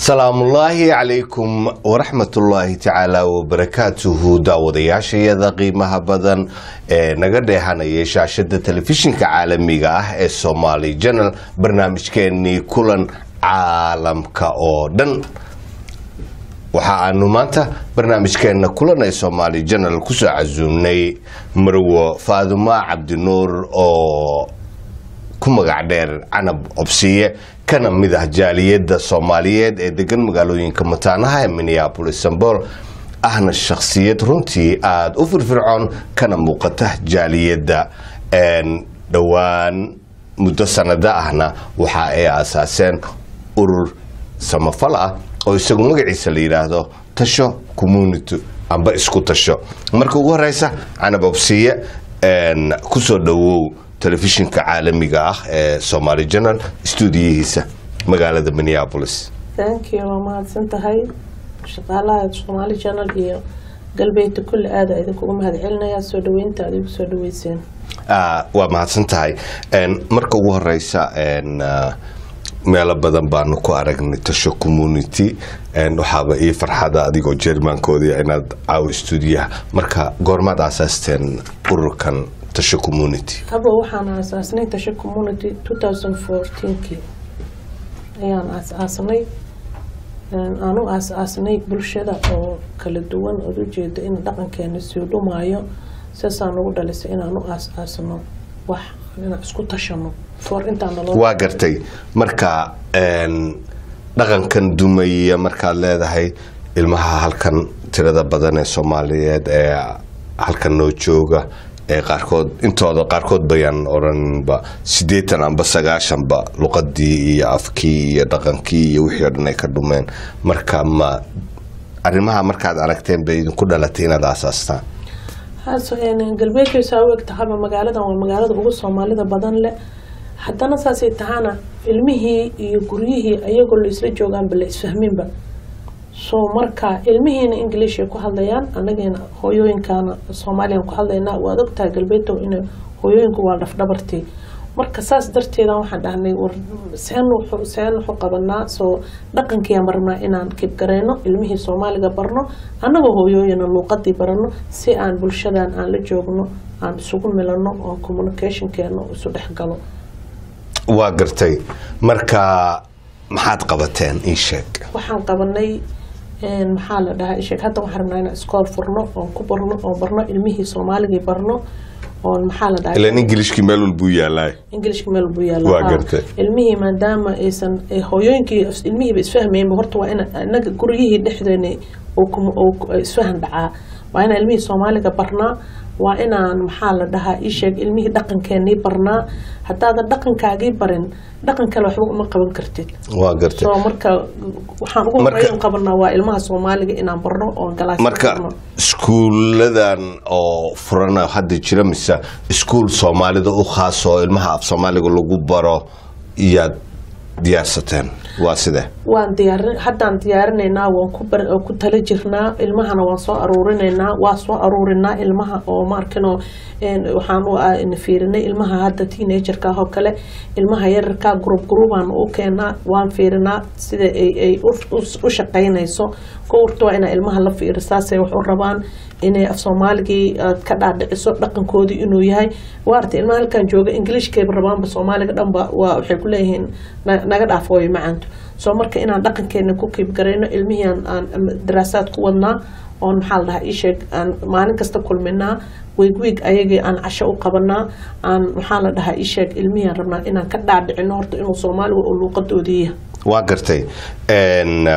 salaamullaahi calaykum waraxmatullaahi tacaala wabarakaatuhu daawadayaashayada qiimaha badan ee naga dheehanaya shaashada telefishinka caalamiga ah ee somaali janal barnaamijkeenii kulan caalamka oo dhan waxa aanu maanta barnaamijkeena kulan ee somaali janal kusoo casuumnay marwo faadumaa cabdinuur oo ku magac dheer canab cobsiye kana mid ah jaaliyadda soomaaliyeed ee degan magaalooyinka mataanaha ee minneabolis sambol ahna shakhsiyad runtii aada u firfircoon kana muuqata jaaliyadda dhowaan muddo sanada ahna waxa ay aasaaseen urur samafal ah oo isagu magaciisa la yidhaahdo tasho community amba isku tasho marka ugu horeysa canab obsiye kusoo dhawow telefishinka caalamiga ah ee somaali janal stuudiyihiisa magaalada minneabolis thank you waa mahadsan tahay shaqaalaha somaali janal iyo galbeedka kulli aada idinkugu mahad celinaya soo dhaweynta adigu soo dhaweyseen waa mahadsan tahay marka ugu horeysa meelo badan baanu ku aragnay tasho community waxaaba ii farxada adigoo jermankoodii inaad caawo stuudiyaha marka goormaad aasaasteen ururkan tasho community haba waxaan aasaasnay tasho community two thousand fourteenkii ayaan aas-aasnay aan u aas-aasnay bulshada oo kala duwan ood ujeeda in dhaqankeena sii dhumaayo sidaasaan ugu dhalisay inaan u aas-aasno wax inaan isku tashano for intaan naloo waa gartay marka dhaqankan dumaya markaad leedahay ilmaha halkan tirada badan ee soomaaliyeed ee halkan noo jooga ee qaarkood intooda qaarkood bayaan odhaninba siddeetan amba sagaashanba luqadii iyo afkii iyo dhaqankii iyo wixii o dhan ay ka dhumeen marka ma arrimaha markaad aragteen bay idinku dhalatay inaad aasaastaan galbeedkaysaa u eg tahaba magaaladan waa magaalada ugu soomaalida badan leh haddana saasay tahaana ilmihii iyo guryihii ayagoo la isla joogaanba la isfahminba so marka ilmihiina english ay ku hadlayaan anagiina hooyooyinkaana soomaaliyan ku hadlaynaa waad ogtahay galbeedow in hooyooyinku waa dhafdhabartii marka saas darteeda waxaan dhahnay war seen seen wuxu qabanaa soo dhaqankiiaan rabnaa inaan kibgareyno ilmihii soomaaliga barno annagoo hooyooyina luuqadii barano si aan bulshadan aan la joogno aan isugu milano oo communicationkeena isu dhexgalo waa gartay marka maxaad qabateen ii sheeg waxaan qabanay maxaa la dhahaa isheeg hadda waxaan rabnaa inaan iskool furno oon ku barno oon barno ilmihii soomaaligii barno oon maxaa la dhahaa ilan ingilishkii meel walbuu yaalaa ingilishka meel buu yaalla Waa haa. gartay. ilmihii maadaama aysan ay hooyooyinkii ilmihiiba isfahmaynba horta waa ina inaga guryihii dhexdeena uu kum- uu ku- isfahan dhacaa waa inaan ilmihii soomaaliga barnaa waa inaan maxaa la dhahaa ii sheeg ilmihii dhaqankeenii barnaa haddaadan dhaqankaagii barin dhaqan kale waxba uma qaban kartid waa gartay so marka waxaan ugu Marka- horeyn qabanaa waa ilmaha soomaaliga inaan barno oo galaas marka iskuuladan oo furana hadda jira mise iskuul soomaalida u khaas oo ilmaha af soomaaliga lagu baro iyaad diyaarsateen waa sidee waan diyaarin haddaan diyaarinaynaa waan ku bar oo ku tala jirnaa ilmahana waan soo aruurinaynaa waa soo aruurinaa ilmaha oo maarkino waxaan u ah- in fiirinay ilmaha hadda teenagerka ah oo kale ilmaha yararka group groupaan u keenaa waan fiirinaa sida ay ay u- u- u shaqaynayso kowrta waa inaa ilmaha la fiiri saasay wax u rabaan inay af soomaaligii aad ka dhaadhiciso dhaqankoodii inuu yahay waarta ilmaha halkan jooga ingiliishkayba rabaanba soomaaliga dhanba waa waxay ku leeyihiin na- naga dhaaf hooyo macantu soo marka inaan dhaqankeena ku kiibgarayno ilmihii aan aan daraasaad ku wadnaa oon maxaa la dhahaa ii sheeg aan maalin kasta kulminaa wiig wiig ayagii aan casho u qabanaa aan maxaa la dhahaa ii sheeg ilmihii aan rabnaa inaan ka dhaadhicino horta inuu soomaaliga uu luuqadoodii yahay waa gartay n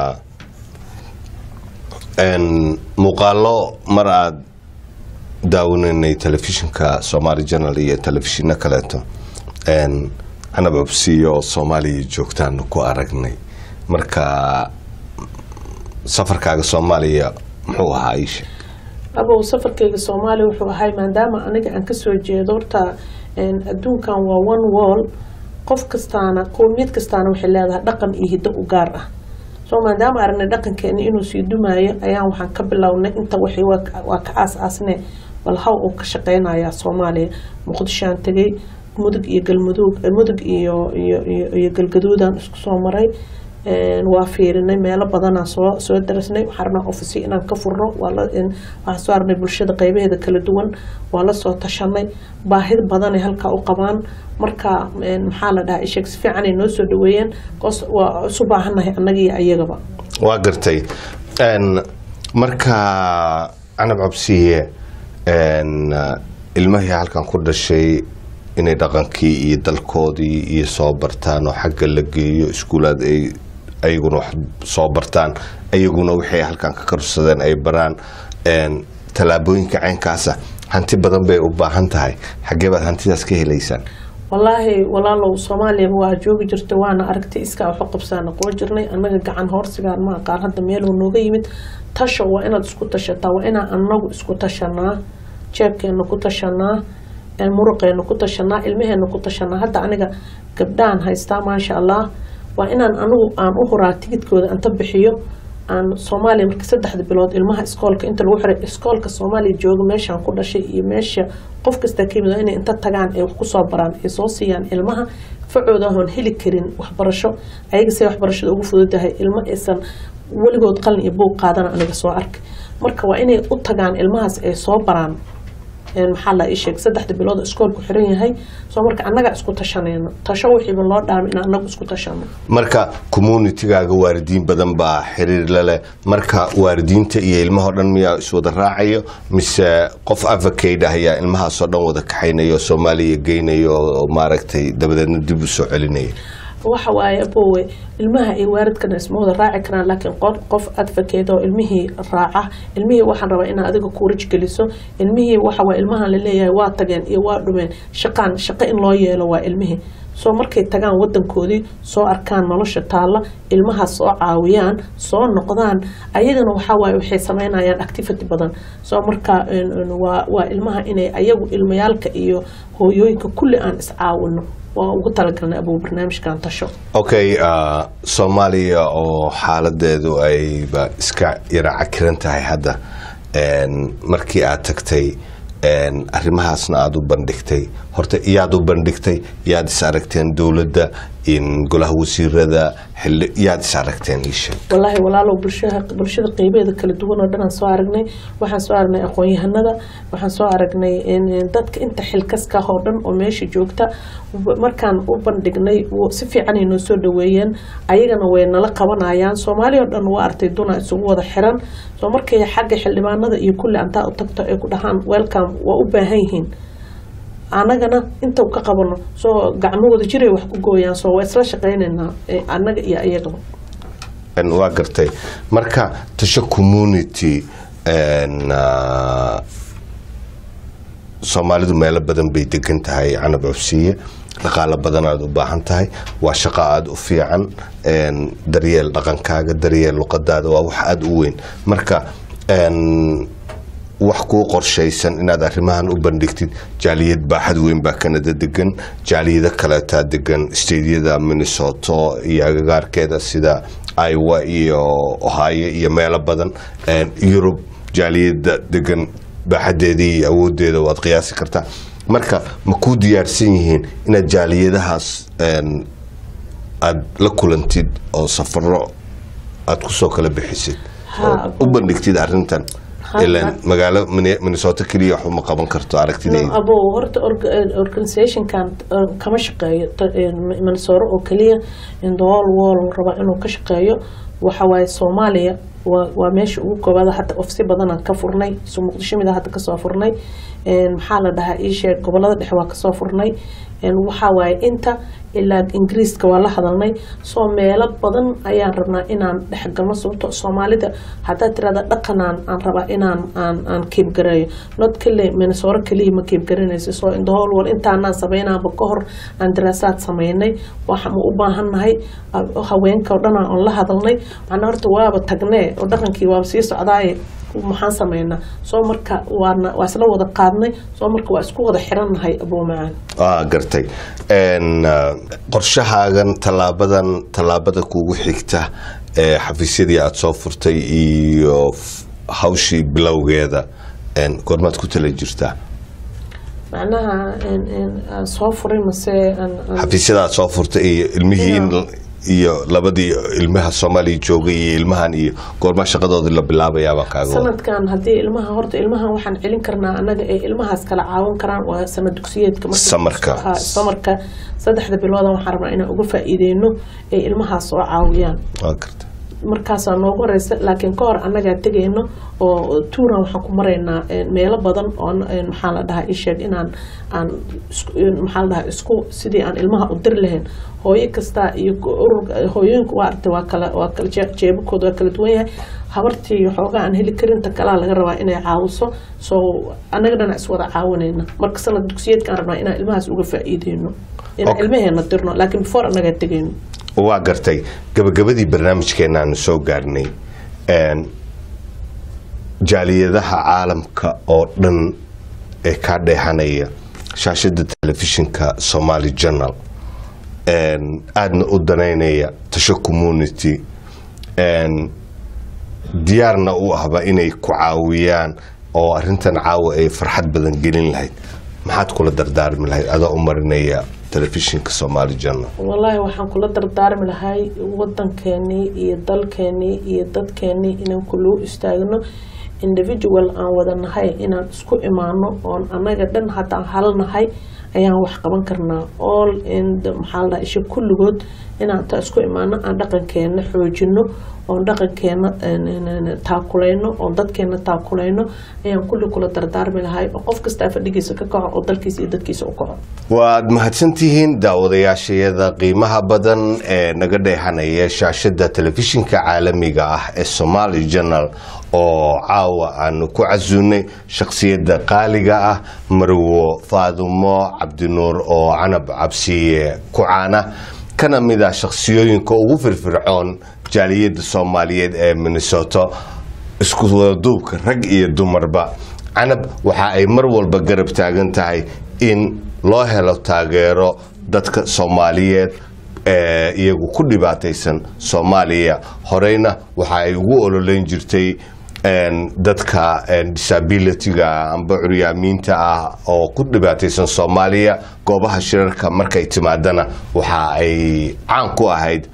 n muuqaalo mar aada daawanaynay telefishinka somaali janal iyo telefishino kaleeto n canab absiyo oo soomaaliya joogtaanu ku aragnay marka safarkaaga soomaaliya muxuu ahaa ii sheeg abow safarkayga soomaaliya wuxuu ahay maadaama aniga aan kasoo jeedo horta een, adduunkan waa one wall qof kastaana qowmiyad kastaana waxay leedahay dhaqan iyo hiddo u gaar ah soo maadaama aragnay dhaqankeeni inuu sii dumaayo ayaan waxaan ka bilownay inta waxay waa ka- waa ka aas-aasne bal haw uu ka shaqeynayaa soomaaliya muqdishoaan tegay mudug iyo galmudug eh, mudug iyo iyo iyo iyo galgaduudaan isku soo maray Een, waa fiirinay meelo badanaa soo soo darasnay waxaan rabnaa ofisyo inaan ka furno waa la- een, waxaan soo aragnay bulshada qeybaheeda kala duwan waa la soo tashanay baahid badanay halkaa u qabaan marka een, maxaa la dhahaa isheeg si fiicanay noo soo dhaweeyeen koos waa isu baahannahay annaga iyo ayagaba waa gartay Een, marka canab cabsiye een, ilmahii halkan ku dhashay inay dhaqankii iyo dalkoodii iyo soo bartaan oo xagga la geeyo iskuulaad ay ayaguna wax soo bartaan ayaguna wixii ay halkan ka karsadeen ay baraan Een, tallaabooyinka caynkaasa hanti badan bay u baahan tahay xaggee baad hantidaas ka helaysaan wallaahi walaalow soomaaliya waa joogi jirta waana aragtay iskaa waxu qabsaana qoo jirnay annaga gacan hoorsigaan ma aqaan hadda meeluu nooga yimid tasha waa inaad isku tashataa waa inaan annagu isku tashanaa jeebkeena ku tashanaa een, muruqeena ku tashanaa ilmaheena ku tashanaa hadda aniga gabdhahan haystaa maasha allah waa inaan anigu aan u huraa tigidkooda anta bixiyo aan soomaaliya marka saddexda bilood ilmaha iskoolka inta lagu xiray iskoolka soomaaliya jooga meeshaan ku dhashay iyo meesha qof kasta ka yimid waa inay inta tagaan ay wax kusoo baraan ay soo siiyaan ilmaha facooda ahoon heli karin waxbarasho ayaga say waxbarashada ugu fududahay ilmo aysan weligood qalin iyo buug qaadana aniga soo arkay marka waa inay u tagaan ilmahaas ay soo baraan een, maxaa la ii sheeg saddexda bilood oo iskoolku xiran yahay soo marka annaga isku tashanayno tasho wixiiba loo dhaami in annagu isku tashano marka communitigaaga waalidiin badan baa xiriir la leh marka waalidiinta iyo ilmahoo dhan miyaa iswada raacayo mise qof avocade ah ayaa ilmahaasoo dhan wada kaxaynayo oo soomaaliya geynayo oo maaragtay dabadeedna dib u soo celinaya waxa waaye abowe ilmaha iyo waalidkana isma wada raaci karaan laakiin qof qof advocate oo ilmihii raaca ilmihii waxaan rabaa inaad adiga kuurij geliso ilmihii waxa waa ilmahan laleeyahay waa tageen iyo waa dhumeen shaqaan shaqo in loo yeelo waa ilmihii soo markay tagaan wadankoodii soo arkaan nolosha taalla ilmahaas soo caawiyaan soo noqdaan ayagana waxaa waaye waxay sameynayaan activity badan soo marka een, een, waa waa ilmaha inay ayagu ilmayaalka iyo hooyooyinka kulli aan iscaawino waa ugu talagalnay abuu barnaamijkan tasho okay uh, soomaaliya oo xaaladeedu ayba iska yara cakiran tahay hadda een, markii aad tagtay een, arrimahaasna aada u bandhigtay horta iyaad u bandhigtay yaad is aragteen dowladda in golaha wasiirada xili yaad is aragteen ii sheeg wallaahi walaalow bulshada bulshada qeybeeda kala duwan oo dhan aan soo aragnay waxaan soo aragnay aqoon-yahanada waxaan soo aragnay in- in dadka inta xilkaska oo dhan oo meesha joogta w- markaan u bandhignay w- si fiicanay noo soo dhaweeyeen ayagana way nala qabanayaan soomaaliya oo dhan waa artay duna isugu wada xiran soo markay xagga xildhibaanada iyo kulli antaa u tagto ay ku dhahaan welcome waa u baahan yihiin annagana inta ka qabano soo gacmahooda jiray wax ku gooyaan soo waa isla shaqaynaynaa eh, annaga iyo ayagaba Een, waa gartay marka tasho community een, ah, soomaalidu meelo badan bay degan tahay canab cufsiye dhaqaalo badan aad u baahan tahay waa shaqo aada u fiican een, daryeel dhaqankaaga daryeel luqadaada waa wax aada u weyn marka een, wax kuu qorshaysan inaad arrimahan u bandhigtid jaaliyad baaxad weyn baa kanada degan jaaliyado kaleetaa degan stediyada minnesota iyo agagaarkeeda sida iowa iyo ohio iyo meelo badan Een, yurub jaaliyada degan baaxadeedii iyo awoodeeda waad qiyaasi kartaa marka ma kuu diyaarsan yihiin inaad jaaliyadahaas een, aad la kulantid oo safaro aad kusoo kala bixisid Ha, oo u bandhigtid arrintan Ha, ilaan ha. magaalo Minne- minnesota keliya wax uma qaban karto aragtidayda abo horta org- eh, organizationkan eh, kama shaqeeyo ta- eh, minnesota oo keliya in the whole world raba inuu ka shaqeeyo waxa waaye soomaaliya waa waa meesha ugu koobaad hadda ofsi badanaan ka furnay so muqdisho mida hadda kasoo furnay Een, maxaa la dhahaa ii sheeg gobolada dhexe waa kasoo furnay Een, waxaa waaye inta ilaa ingiriiska waa la hadalnay soo meelo badan ayaan rabnaa inaan dhexgalno sababto soomaalida haddaad tirahda dhaqanaan aan rabaa inaan aan aan keebgareeyo not kale minnesota keliya ma keebgaranayso soo in the whole world intaanaan sameynaaba ka hor aan daraasaad sameynay waxa ma u baahannahay ah, haweenka oo dhan aan la hadalnay macnaa horta waaba tagnee oo dhaqankii waaba sii socdaaye maxaan sameynaa soo marka waana waa isla wada qaadnay soo marka waa isku wada xirannahay abuu macaan waa gartay Een, ah, qorshahaagan tallaabadan tallaabada kugu xigta ee xafiisyadii aada soo furtay iyo f- hawshii bilowgeeda een, goormaad ku tala jirtaa macnaha een- een, aan soo furay mase aan- aan- xafiisyada aad soo furtay iyo ilmihii in iyo labadii ilmaha soomaaliya joogay iyo ilmahan iyo goormaa shaqadoodii la bilaabayaabaa kaaga wada sanadkan haddii ilmaha horta ilmahan waxaan celin karnaa annaga ee ilmahaas kala caawin karaan waa sanad dugsiyeedka marka- Samarka. Ha, samarka saddexda bilooda waxaan rabnaa inaan uga faa'iideyno ee ilmahaas soo caawiyaan waa garta markaasaa noogu horeysa laakiin ka hor annagaa tegayno oo tuuran waxaan ku maraynaa een, meelo badan oo een, maxaa la dhahaa isheeg inaan aan isku- een, maxaa la dhahaa isku sidii aan ilmaha u diri lahayn hooyo kasta iyo ururka hooyooyinka waa aragtay waa kala waa kala jee- jeebabkooda waa kala duwan yahay habartii waxoogaa aan heli karin ta kalaa laga rabaa inay caawiso soo annaga dhana iswada caawinayna marka sanad dugsiyeedkaan rabnaa inaan ilmahaas uga faa'iideyno inaan Okay. ilmaheena dirno laakiin before annagaa tegayno waa gartay gabagabadii barnaamijkeena aanu soo gaarnay een, jaaliyadaha caalamka oo dhan ee kaa dheexanaya shaashada telefishinka somaali journal een, aadna u danaynaya tasho community een, diyaarna u ahba inay ku caawiyaan oo arintan caawa ay farxad badan gelin lahayd maxaad kula dardaarmi lahayd adoo u marinaya telefishinka somaali journal wallaahi waxaan kula dardaarmi lahay wadankeenii iyo dalkeenii iyo dadkeenii inaan kuluu istaagno individual aan wada nahay inaan isku imaano oon annaga dhan haddaan hal nahay ayaan wax qaban karnaa all in the- maxaa la dhahaa isha kulligood inaan ta isku imaano aan dhaqankeena xoojino oon dhaqankeena een, een, een, taakulayno oon dadkeena taakulayno ayaan kulli kula dardaarmi lahay oo qof kastaa fadhigiisa ka kaco oo dalkiisa iyo dadkiisa u kaco waad mahadsantihiin daawadayaashayada qiimaha badan ee naga dheexanaya shaashada telefishinka caalamiga ah ee somaali journal oo caawa aanu ku casuunay shakhsiyadda qaaliga ah marwo faadumo cabdinuur oo canab cabsiye kucaana kana mid ah shakhsiyooyinka ugu firfircoon jaaliyadda soomaaliyeed ee minnesota isku wadaduubka rag iyo dumarba canab waxa ay mar walba garab taagan tahay in loo helo taageero dadka soomaaliyeed ee iyagu ku dhibaataysan soomaaliya horeyna waxa ay ugu ololeyn jirtay een, dadka een, disabilityga amba curyaamiinta ah oo ku dhibaataysan soomaaliya goobaha shirarka markay timaadana waxa ay caan ku ahayd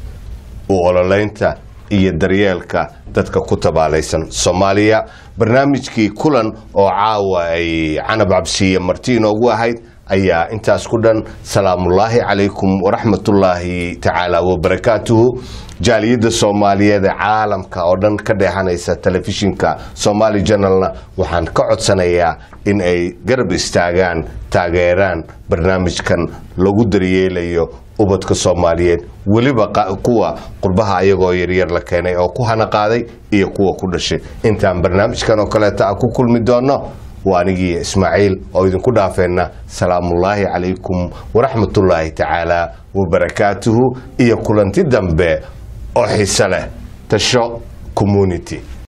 u ololeynta iyo daryeelka dadka ku tabaalaysan soomaaliya barnaamijkii kulan oo caawa ay canab cabsiye marti inoogu ahayd ayaa intaas ku dhan salaamullaahi calaykum waraxmatullaahi tacaala wabarakaatuhu jaaliyadda soomaaliyeed ee caalamka oo dhan ka dheexanaysa telefishinka somaali journalna waxaan ka codsanayaa in ay garab istaagaan taageeraan barnaamijkan lagu daryeelayo ubadka soomaaliyeed weliba qa- kuwa qurbaha ayagoo yaryar la keenay oo ku hana qaaday iyo kuwa ku dhashay intaan barnaamijkan oo kaleeta a ku kulmi doono waa anigii ismaaciil oo idinku dhaafeenna salaamullaahi calaykum waraxmatullaahi tacaala wabarakaatuhu iyo kulanti dambe oo xiise leh tasho community